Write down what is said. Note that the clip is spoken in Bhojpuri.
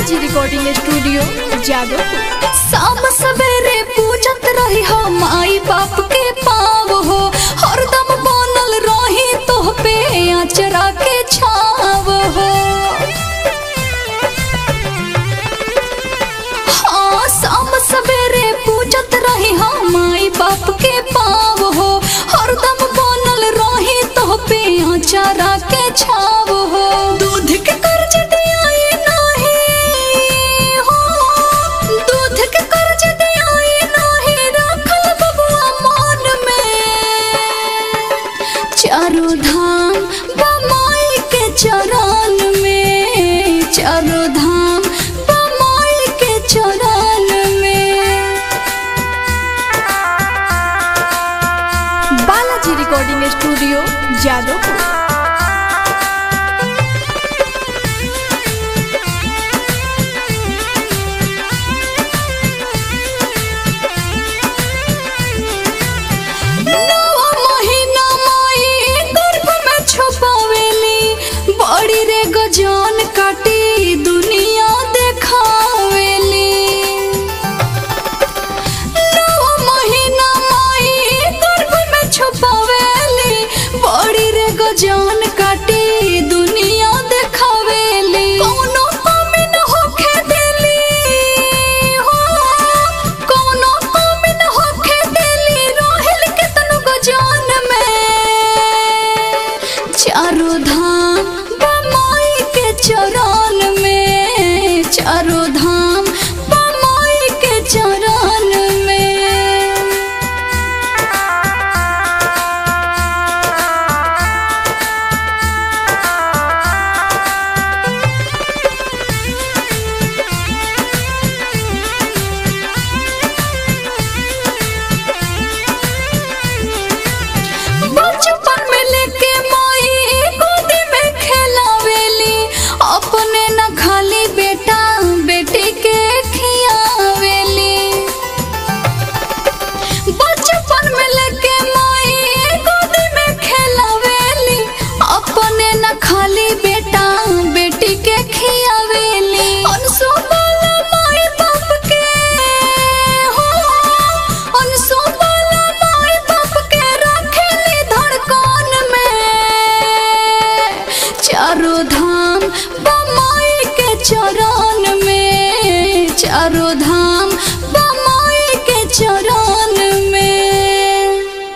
बालाजी रिकॉर्डिंग स्टूडियो जादवपुर शाम सवेरे पूजत रही हो माई बाप के पाव हो हरदम बनल रही तोह पे आचरा के छाव हो हाँ शाम सवेरे पूजत रही हो माई बाप के पाव हो हरदम बनल रही तोह पे आचरा के छाव हो दूध के कर्ज दियाई नाही हो दूध के कर्ज दियाई नाही रखल बबुआ मन में चारों धाम बमाई के चरण में चारों धाम बमाई के चरण में बालाजी रिकॉर्डिंग स्टूडियो जादवपुर नौ महीना माई गर्भ में छुपावेली बड़ी रे गजान काटी दुनिया देखावेली नौ महीना माई गर्भ में छुपावेली बड़ी रे गजान काटी दुनिया देखावेली कौनो कमी न होखे देली हो कौनो कमी न होखे देली रोहिल केतनो गजान में चारों धाम बमाई के चरण में चारों धाम बमाई के चरण में बचपन में लेके माई गोदी में खेलावेली अपने न खाली बेटा बेटी के खियावेली बचपन में लेके माई गोदी में खेलावेली अपने न खाली बेटा बेटी के खियावेली अनसु बोला माई बाप के हो अनसु बोला माई बाप के रखेली धड़कन में चारों